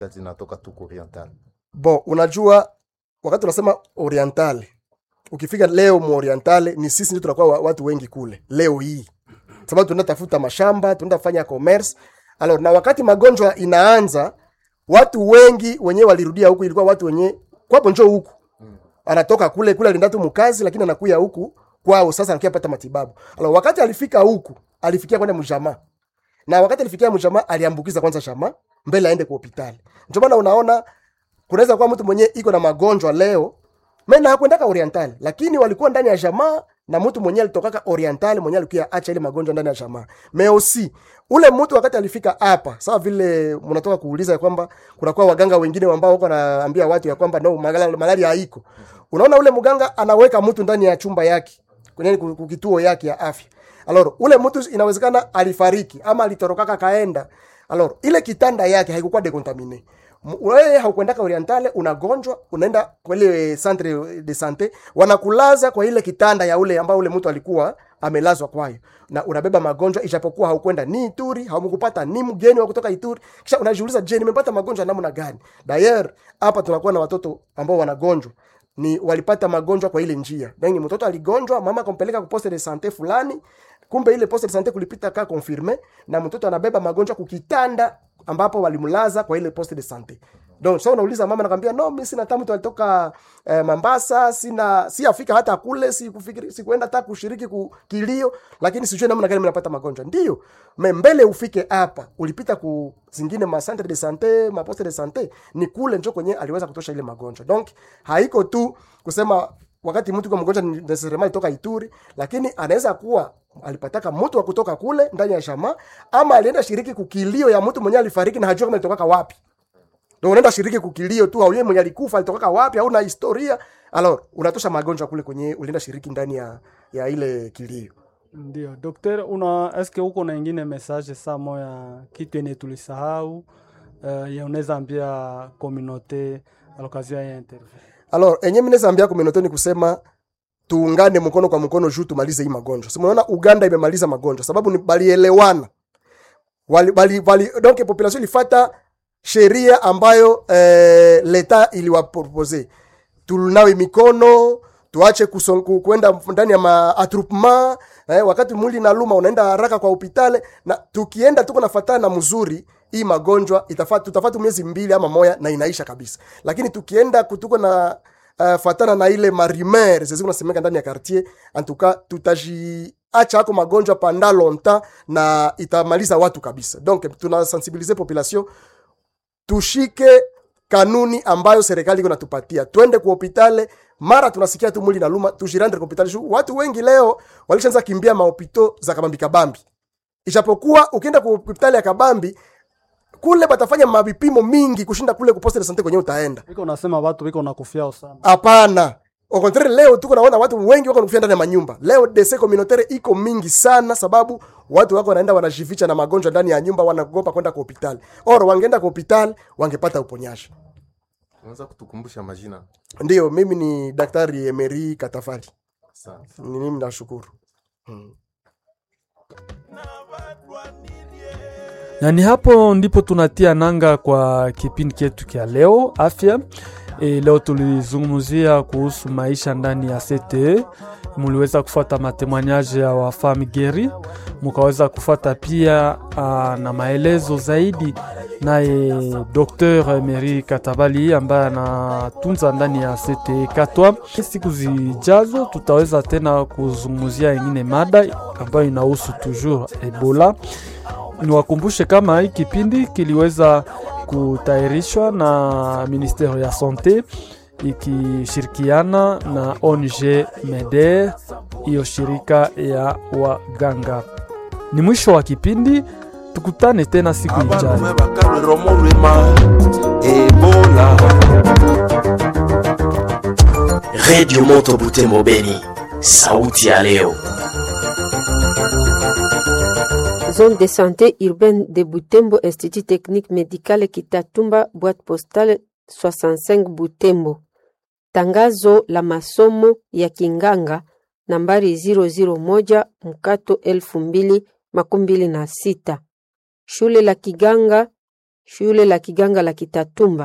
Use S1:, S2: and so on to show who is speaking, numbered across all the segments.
S1: zinatoka tu oriental.
S2: Bon, unajua wakati unasema orientale, ukifika leo mu orientale ni sisi ndio tunakuwa wa- watu wengi kule leo hii, sababu tunaenda tafuta mashamba, tunaenda fanya commerce. Alors, na wakati magonjwa inaanza, watu wengi wenyewe walirudia huku, ilikuwa watu wenye kwapo njoo huku anatoka kule kule alienda tu mkazi, lakini anakuya huku kwao, sasa anakuya pata matibabu. Alors, wakati alifika huku alifikia kwenda mjamaa, na wakati alifikia mjamaa aliambukiza kwanza jamaa mbele aende kwa hospitali. Ndio maana unaona kunaweza kuwa mtu mwenye iko na magonjwa leo mena hakwendaka oriental lakini walikuwa ndani ya jamaa na mtu mwenye alitokaka oriental mwenye alikuwa acha ile magonjwa ndani ya jamaa meosi ule mtu wakati alifika hapa sawa vile mnatoka kuuliza ya kwamba kunakuwa waganga wengine ambao wako naambia watu ya kwamba no malaria, malaria haiko unaona ule mganga anaweka mtu ndani ya chumba yake kwenye ku- ku- kituo yake ya afya aloro ule mtu inawezekana alifariki ama alitorokaka kaenda aloro ile kitanda yake haikukuwa decontamine M- wewe haukwendaka orientale unagonjwa unaenda kwa ile centre de sante wanakulaza kwa ile kitanda ya ule ambao ule mtu alikuwa amelazwa kwayo na unabeba magonjwa ijapokuwa haukwenda ni Ituri haumkupata ni mgeni wa kutoka Ituri kisha unajiuliza je nimepata magonjwa namna gani dayer hapa tunakuwa na watoto ambao wanagonjwa ni walipata magonjwa kwa ile njia yani mtoto aligonjwa mama akampeleka ku poste de sante fulani kumbe ile poste de sante kulipita ka confirme na mtoto anabeba magonjwa kukitanda ambapo walimlaza kwa ile poste de sante donc so unauliza mama nakwambia no mimi sina tamu alitoka eh, Mambasa sina si afika hata kule si kufikiri si kuenda hata kushiriki ku kilio lakini sijui namna gani mnapata magonjwa ndio me mbele ufike hapa ulipita ku zingine ma centre de sante ma poste de sante ni kule njo kwenye aliweza kutosha ile magonjwa donc haiko tu kusema wakati mtu kwa mgonjwa ni necessarily toka Ituri, lakini anaweza kuwa alipataka mtu wa kutoka kule ndani ya shama, ama alienda shiriki kukilio ya mtu mwenye alifariki na hajua kama alitoka wapi. Ndio unaenda shiriki kukilio tu, au yeye mwenye alikufa alitoka wapi, au na historia. Alors unatosha magonjwa kule kwenye ulienda shiriki ndani ya ya ile kilio.
S3: Ndio dokter, una eske uko na ingine message saa moya kitu yenye tulisahau uh, ya unaweza ambia communauté à l'occasion ya interview?
S2: Alors enye mimi naweza ambia community ni kusema tuungane mkono kwa mkono juu tumalize hii magonjwa. Si unaona Uganda imemaliza magonjwa sababu ni balielewana. Wali, bali, bali, donc population ilifata sheria ambayo eh, leta iliwapropose. Tunawe mikono, tuache kuson- ku- kwenda ndani ya maatrupement eh, wakati mwili naluma unaenda haraka kwa hospitali na tukienda tuko nafatana na mzuri hii magonjwa itafata tutafata miezi mbili ama moya na inaisha kabisa lakini tukienda kutuko na uh, fatana na ile marimer zezi kunasemeka ndani ya quartier antuka tutaji acha ako magonjwa panda longtemps na itamaliza watu kabisa donc tunasensibilize population tushike kanuni ambayo serikali iko natupatia twende ku hopitale mara tunasikia tu mwili naluma tujirandre ku hopitale Shu- watu wengi leo walishaanza kimbia mahopito za kabambi kabambi ijapokuwa ukienda ku hopitali ya kabambi kule batafanya mavipimo mingi kushinda kule ku poste de sante kwenye utaenda
S3: Iko nasema watu wiko nakufiao sana.
S2: hapana au contraire leo tuko naona watu wengi wako nakufia ndani ya manyumba leo dese communautaire iko mingi sana sababu watu wako wanaenda wanajificha na magonjwa ndani ya nyumba wanaogopa kwenda kwa hospitali or wangeenda kwa hospitali wangepata uponyaji
S1: Unaweza kutukumbusha majina?
S2: ndiyo mimi ni daktari emery katafari
S1: Asante.
S2: ni mimi nashukuru hmm.
S3: na ni hapo ndipo tunatia nanga kwa kipindi chetu kya leo afya. E, leo tulizungumzia kuhusu maisha ndani ya CTE. Muliweza kufuata matemoignage ya wafami geri, mukaweza kufuata pia uh, na maelezo zaidi naye Dr Emery Katabali ambaye anatunza ndani ya CTE Katwa. Siku zijazo tutaweza tena kuzungumzia ingine mada ambayo inahusu toujours Ebola niwakumbushe kama hii kipindi kiliweza kutayarishwa na ministeri ya sante ikishirikiana na ONG MEDER, hiyo shirika ya waganga. Ni mwisho wa kipindi, tukutane tena siku ijayo.
S4: abalume bakalwera omulwima ebola
S5: redio moto butembo beni sauti ya leo
S6: Zone de santé urbaine de Butembo, Institut technique médical Kitatumba, boîte postale 65 Butembo. Tangazo la masomo ya kinganga nambari 001 mkato elfu mbili makumi mbili na sita. Shule la kiganga shule la kiganga la Kitatumba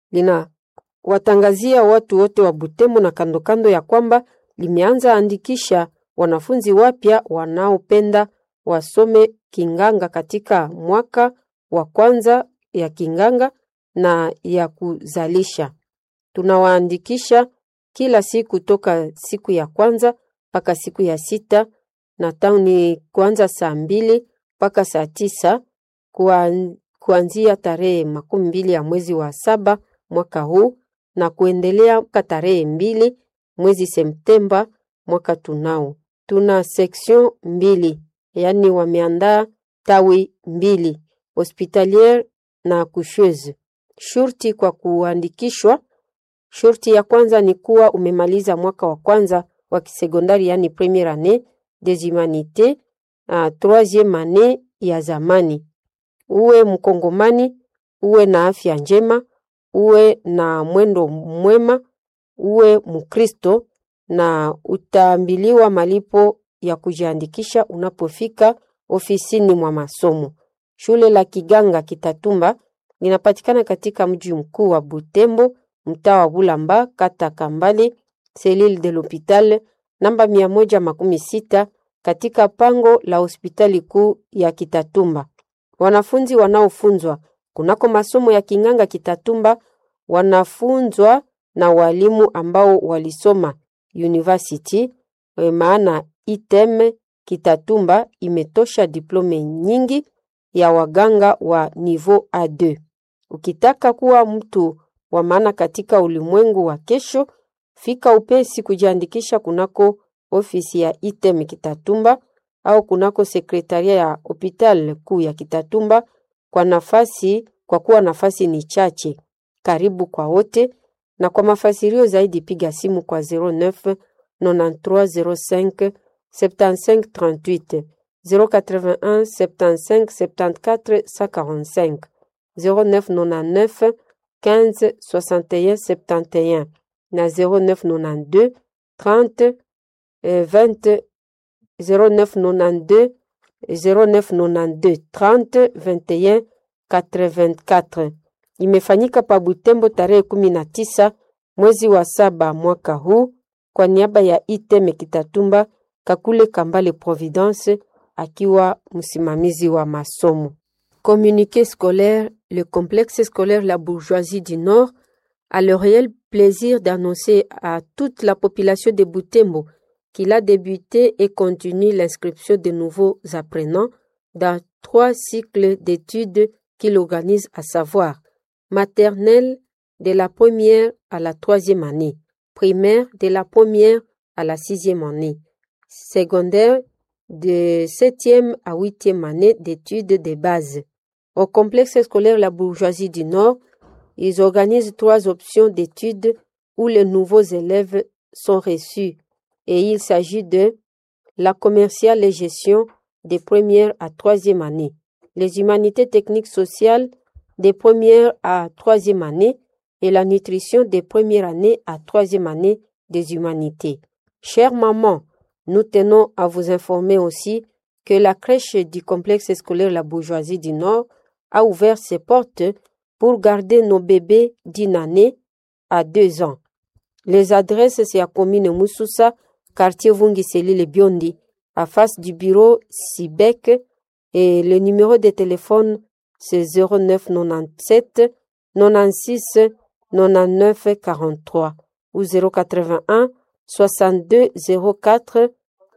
S6: linawatangazia watu wote wa Butembo na kando kando ya kwamba limeanza andikisha wanafunzi wapya wanaopenda wasome kinganga katika mwaka wa kwanza ya kinganga na ya kuzalisha. Tunawaandikisha kila siku toka siku ya kwanza mpaka siku ya sita na tauni kuanza saa mbili mpaka saa tisa kuan, kuanzia tarehe makumi mbili ya mwezi wa saba mwaka huu na kuendelea mpaka tarehe mbili mwezi Septemba mwaka tunao. Tuna section mbili, yaani wameandaa tawi mbili hospitaliere na coucheuse. Shurti kwa kuandikishwa, shurti ya kwanza ni kuwa umemaliza mwaka wa kwanza wa kisekondari, yaani premiere annee des humanités, uh, troisieme annee ya zamani. Uwe mkongomani, uwe na afya njema, uwe na mwendo mwema, uwe Mkristo na utaambiliwa malipo ya kujiandikisha unapofika ofisini mwa masomo. Shule la Kiganga Kitatumba linapatikana katika mji mkuu wa Butembo, mtaa wa Bulamba, kata Kambale, selile de l'hopital namba mia moja makumi sita katika pango la hospitali kuu ya Kitatumba. Wanafunzi wanaofunzwa kunako masomo ya Kinganga Kitatumba wanafunzwa na walimu ambao walisoma university, maana item Kitatumba imetosha diplome nyingi ya waganga wa niveau A2. Ukitaka kuwa mtu wa maana katika ulimwengu wa kesho, fika upesi kujiandikisha kunako ofisi ya item Kitatumba au kunako sekretaria ya hopital kuu ya Kitatumba kwa nafasi, kwa kuwa nafasi ni chache. Karibu kwa wote, na kwa mafasirio zaidi piga simu kwa 09 9305 75 38 081 75 74 145 0999 15 61 71 na 0992 30 eh, 20 0992 0992 30 21 84. Imefanyika pa Butembo tarehe kumi na tisa mwezi wa saba mwaka huu kwa niaba ya Iteme Kitatumba Kakule Kambale Providence akiwa msimamizi wa masomo. Communiqué scolaire, le complexe scolaire La Bourgeoisie du Nord a le réel plaisir d'annoncer à toute la population de Butembo qu'il a débuté et continue l'inscription de nouveaux apprenants dans trois cycles d'études qu'il organise, à savoir maternelle de la première à la troisième année, primaire de la première à la sixième année, secondaire de septième à huitième année d'études de base. Au complexe scolaire La Bourgeoisie du Nord, ils organisent trois options d'études où les nouveaux élèves sont reçus et il s'agit de la commerciale et gestion des premières à troisième année, les humanités techniques sociales des premières à troisième année et la nutrition des premières années à troisième année des humanités. Chères mamans, nous tenons à vous informer aussi que la crèche du complexe scolaire La Bourgeoisie du Nord a ouvert ses portes pour garder nos bébés d'une année à deux ans. Les adresses, c'est à commune Moussoussa, quartier Vungi Selile Biondi, à face du bureau Sibec, et le numéro de téléphone, c'est 09 97 96 99 43 ou 081 62 04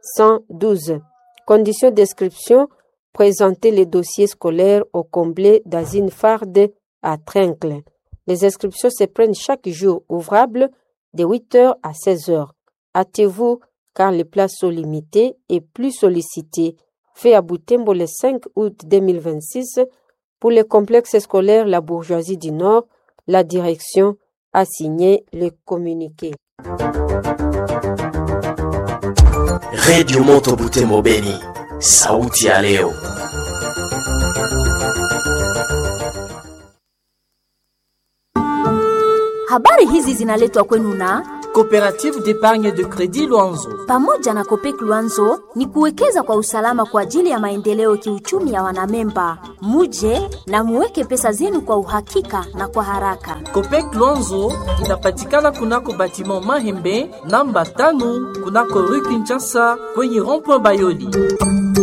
S6: 112. Conditions d'inscription, présenter les dossiers scolaires au comblé d'Azine Farde à Trincle. Les inscriptions se prennent chaque jour ouvrable de 8h à 16h. Hâtez-vous car les places sont limitées et plus sollicitées. Fait à Boutembo le 5 août 2026 pour le complexe scolaire La Bourgeoisie du Nord, la direction a signé le communiqué.
S5: redio moto butembo beni sauti ya leo
S7: Habari hizi zinaletwa kwenu na Coopérative d'épargne de crédit Luanzo.
S8: Pamoja na Kopek Luanzo ni kuwekeza kwa usalama kwa ajili ya maendeleo kiuchumi ya wanamemba. Muje na muweke pesa zenu kwa uhakika na kwa haraka.
S7: Copec Luanzo inapatikana kunako batiment Mahembe namba tano kunako rue Kinshasa kwenye rond-point Bayoli.